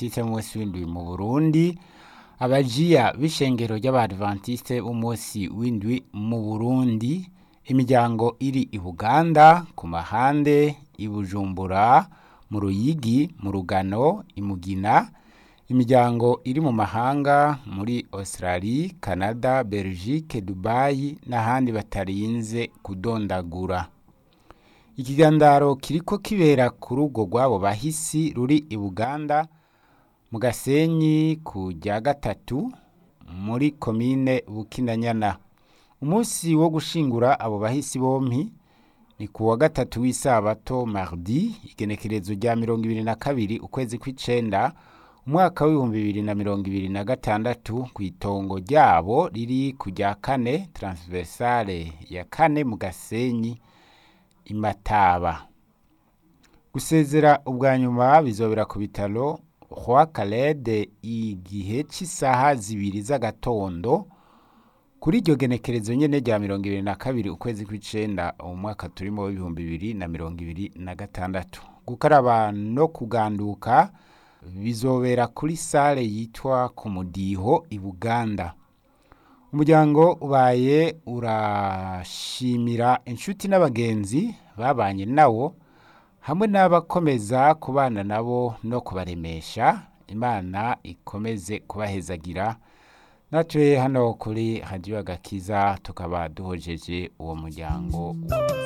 b'abadivantiste b'umunsi w'indwi mu burundi abajiya b'ishengero ry'abadivantiste b'umunsi w'indwi mu burundi imiryango iri i buganda ku mahande i bujumbura mu ruyigi mu rugano i mugina imiryango iri mu mahanga muri australie canada belgique dubai n'ahandi batarinze kudondagura ikigandaro kiriko kibera ku rugo rw'abo bahisi ruri i buganda mu gasenyi ku rya gatatu muri komine bukinanyana umunsi wo gushingura abo bahisi bompi ni ku wa gatatu w'isabato mardi igenekerezo rya mirongo ibiri na kabiri ukwezi kw'icenda umwaka w'ibihumbi bibiri na mirongo ibiri na gatandatu ku itongo ryabo riri ku rya kane transversale ya kane mu gasenyi imataba gusezera ubwa nyuma bizobera ku bitaro roi kalede igihe cy'isaha zibiri z'agatondo kuri iryo genekerezo nyene rya mirongo ibiri na kabiri ukwezi kw'icenda umwaka turimo w'ibihumbi bibiri na mirongo ibiri na gatandatu gukaraba no kuganduka bizobera kuri sale yitwa ku mudiho i buganda umuryango ubaye urashimira inshuti n'abagenzi babanye nawo hamwe n'abakomeza kubana nabo no kubaremesha imana ikomeze kubahezagira natwe hano kuri radiyo agakiza tukaba duhojeje uwo muryango